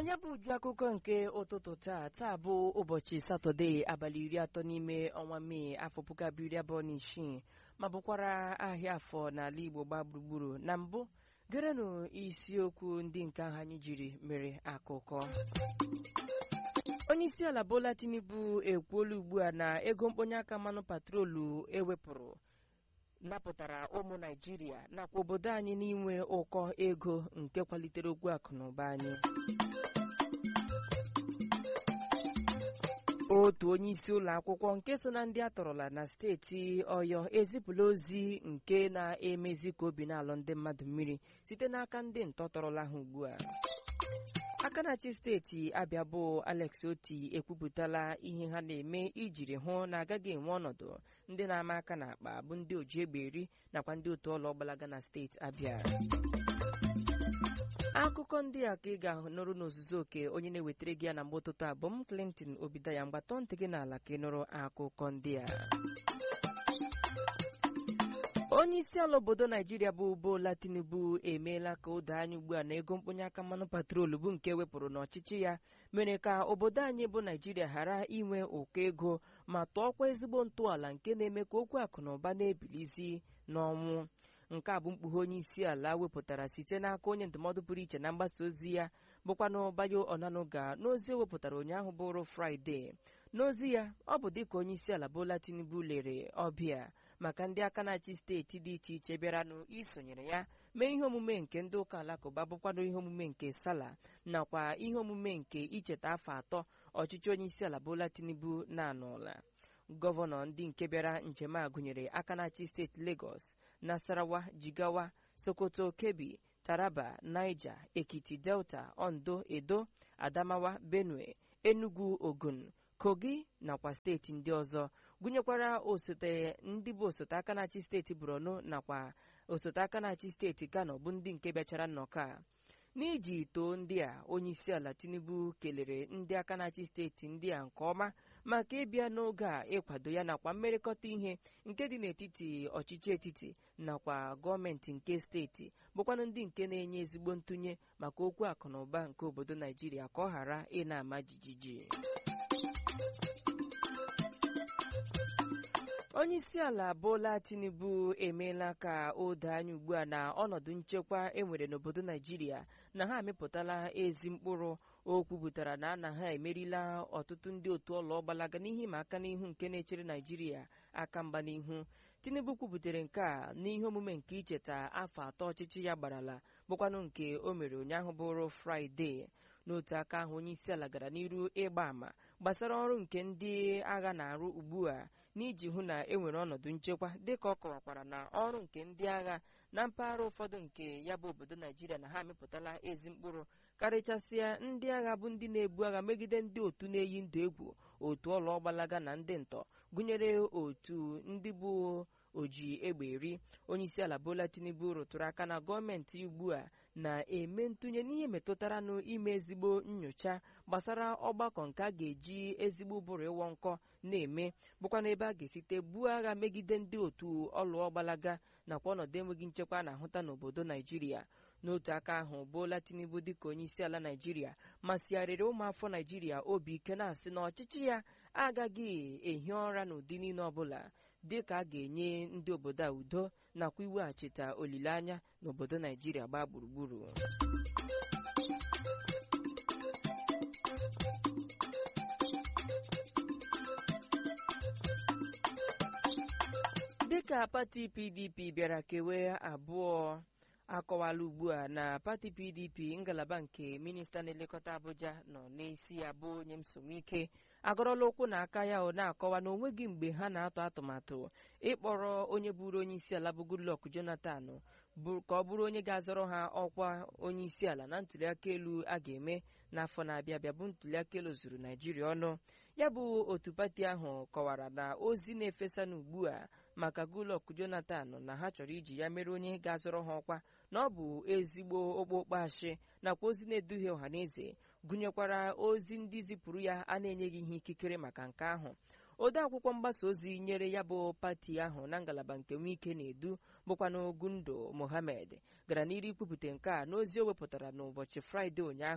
onye bụ uju akụkọ nke ụtụtụ taa taa bụ ụbọchị satọde abalị iri atọ n'ime ọnwa mee afọ puku abụọ iri abụọ na isii ma bụkwara ahịa afọ n'ala igbo gbaa gburugburu na mbụ gerenụ isiokwu ndị nke ahụ anyị jiri mere akụkọ onye isi ala bola tinubu ekwuola ugbu a na ego mkponye aka mmanụ patrolu ewepụrụ napụtara ụmụ naijiria nakwa obodo anyị n'inwe ụkọ ego nke kwalitere okwu akụ na ụba anyị otu onye isi ụlọ akwụkwọ nke so na ndị atọrọla na steeti ọyọ ezipụla ozi nke na-emezi ka obi na-alụ ndị mmadụ mmiri site n'aka ndị ntọ tọrọla ha ugbu a aka na-achị steeti abịa bụ alex oti ekwupụtala ihe ha na-eme ijiri hụ na agaghị enwe ọnọdụ ndị na-ama aka na akpa bụ ndị oji egbe eri nakwa ndị otu ọlọ gbalaga na steeti abịa akụkọ ndị a ka ị ga-anụrụ n'ozuzu oke onye na-ewetara gị ya na mgbe ụtụtụ abụ m clinton obidaya mgbatọ ntị gị n'ala ka ị nụrụ akụkọ ndị a onye isi ala obodo naijiria bụ bola tinubu emeela ka o doo anya ugbu a na ego mkponye aka mmanụ patrolu bụ nke wepụrụ n'ọchịchị ya mere ka obodo anyị bụ naijiria ghara inwe ụkọ ego ma tụọkwa ezigbo ntọala nke na-eme ka okwu akụ na ụba na-ebilizi n'ọnwụ nke a bụ mkpughe onye isi ala wepụtara site n'aka onye ndụmọdụ pụrụ iche na mgbasa ozi ya bụkwanụ bayo onanuga n'ozi o wepụtara ụnyaahụ bụrụ fraịde n'ozi ya ọ bụ dịka onye isi ala bola tinubu lere ọbịa maka ndị aka na-achị steeti dị iche iche bịaranụ isonyere ya mee ihe omume nke ndị ụka alakụba bụkwanụ ihe omume nke sala nakwa ihe omume nke icheta afọ atọ ọchịchị onye isi ala bola tinubu na-anọla gọvanọ ndị nke bịara njem a gụnyere aka na-achị steeti Lagos Nasarawa Jigawa Sokoto Kebbi Taraba Niger Ekiti Delta Ondo Edo Adamawa Benue Enugu Ogun Kogi nakwa steeti ndị ọzọ gụnyekwara osote ndị bụ osote aka na-achị steeti Borno nakwa osote aka na-achị steeti Kano bụ ndị nke bịachara nnọkọ a n'iji too ndị a onye isi ala Tinubu kelere ndị aka na-achị steeti ndị a nke ọma maka ịbịa n'oge a ịkwado ya nakwa mmerịkọta ihe nke dị n'etiti ọchịchị etiti nakwa gọọmenti nke steeti bụkwanụ ndị nke na-enye ezigbo ntụnye maka okwu akụ na ụba nke obodo Naijiria ka ọ ghara ị na-ama jijiji onye isi ala Bola Tinubu emeela ka o doo anya ugbu a na ọnọdụ nchekwa enwere n'obodo Naijiria na ha amịpụtala ezi mkpụrụ o kwupụtara na na ha emerila ọtụtụ ndị otu ọlọ gbalaga n'ihe ma aka n'ihu nke na-echere Naijiria aka mgba n'ihu Tinubu kwuputere nke a n'ihe omume nke icheta afọ atọ ọchịchị ya gbarala bụkwanụ nke o mere ụnyaahụ bụrụ Fraịde n'otu aka ahụ onye isi ala gara n'iru ịgba àmà gbasara ọrụ nke ndị agha na-arụ ugbu a n'iji hụ na e nwere ọnọdụ nchekwa dịka ọ kọwakwara na ọrụ nke ndị agha na mpaghara ụfọdụ nke ya bụ obodo Naijiria na ha amịpụtala ezi mkpụrụ karịchasịa ndị agha bụ ndị na-ebu agha megide ndị otu na-eyi ndụ egwu otu ọlọ gbalaga na ndị ntọ gụnyere otu ndị bụ oji egbe eri onye isi ala Bola Tinubu rụtụrụ aka na gọọmenti ugbu a na-eme ntụnye n'ihe metụtara n'ime ezigbo nyocha gbasara ọgbakọ nke a ga-eji ezigbo ụbụrụ ịwọ nkọ na-eme bụkwa n'ebe a ga-esite buo agha megide ndị otu ọlụọ gbalaga nakwa ọnọdụ enweghị nchekwa na-ahụta n'obodo Naijiria n'otu aka ahụ Bola Tinubu dịka onye isi ala Naijiria masịgharịrị ụmụafọ Naijiria obi ike na-asị na ọchịchị ya agaghị ehi ụra n'ụdị niile ọbụla dịka a ga-enye ndị obodo a udo nakwa iweghachite olileanya n'obodo Naijiria gbaa gburugburu dịka pati PDP bịara kewee abụọ akọwala ugbu a na pati PDP ngalaba nke minista na-elekọta Abuja nọ n'isi ya bụ onye nsonwike agọrọla ụkwụ na aka ya ọ na-akọwa na onweghị mgbe ha na-atụ atụmatụ ịkpọrọ onye bụrụ onye isi ala bụ Goodluck Jonathan ka ọ bụrụ onye ga-azọrọ ha ọkwa onye isi ala na ntuliaka elu a ga-eme n'afọ na-abịa abịa bụ ntuliaka elu zuru Naijiria ọnụ ya bụ otu pati ahụ kọwara na ozi na-efesa n'ugbu a maka Goodluck Jonathan na ha chọrọ iji ya mere onye ga-azọrọ ha ọkwa na ọ bụ ezigbo okpokpo ashị nakwa ozi na-eduhie ọhaneze gụnyekwara ozi ndị zipụrụ ya a na-enyeghị ihe ikikere maka nke ahụ ode akwụkwọ mgbasa ozi nyere ya bụ pati ahụ na ngalaba nke Wike na-edu bụkwanụ Gundo Mohammed gara n'iru ikwupụta nke a n'ozi o wepụtara n'ụbọchị Fraịde ụnyaahụ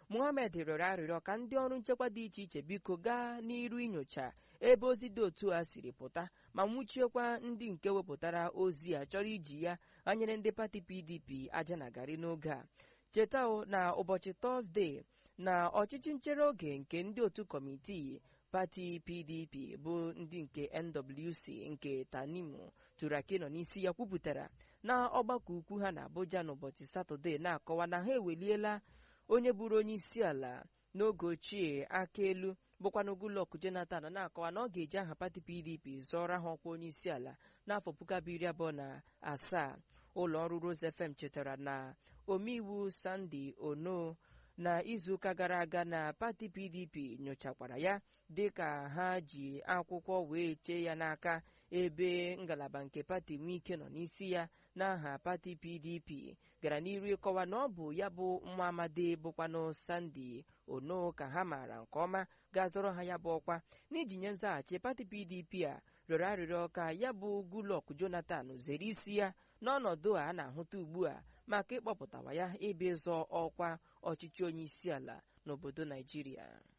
Mohammed rịọrọ arịrịọ ka ndị ọrụ nchekwa dị iche iche biko gaa n'iru inyocha ebe ozi dị otu a siri pụta ma nwụchiekwa ndị nke wepụtara ozi a chọrọ iji ya anyere ndị pati PDP aja na garị n'oge a cheta na ụbọchị tọzdee na ọchịchị nchere oge nke ndị otu kọmitii pati pdp bụ ndị nke nwc nke tanimu turaki nọ n'isi ya kwupụtara na ọgbakọ ukwu ha na abuja n'ụbọchị satọde na-akọwa na ha eweliela onye bụrụ onye isi ala n'oge ochie aka elu bụkwana Goodluck Jonathan na-akọwa na ọ ga-eji aha pati pdp zọrọ ha ọkwa onye isi ala n'afọ puku abụọ iri abụọ na asaa ụlọ ọrụ Rose FM chetara na omeiwu Sunday Ono na izuụka gara aga na pati pdp nyochakwara ya dịka ha ji akwụkwọ wee chee ya n'aka ebe ngalaba nke pati nwike nọ n'isi ya n'aha pati pdp gara n'iru ịkọwa na ọ bụ ya bụ nwa amadi bụkwanụ sandi ono ka ha maara nke ọma ga-azọrọ ha ya bụ ọkwa n'iji nye nzaghachi pati pdp a rịọrọ arịrịọ ka ya bụ Goodluck Jonathan zere isi ya n'ọnọdụ a na-ahụta ugbu a maka ịkpọpụtawa ya ịbịa ịzọ ọkwa ọchịchị onye isi ala n'obodo Naijiria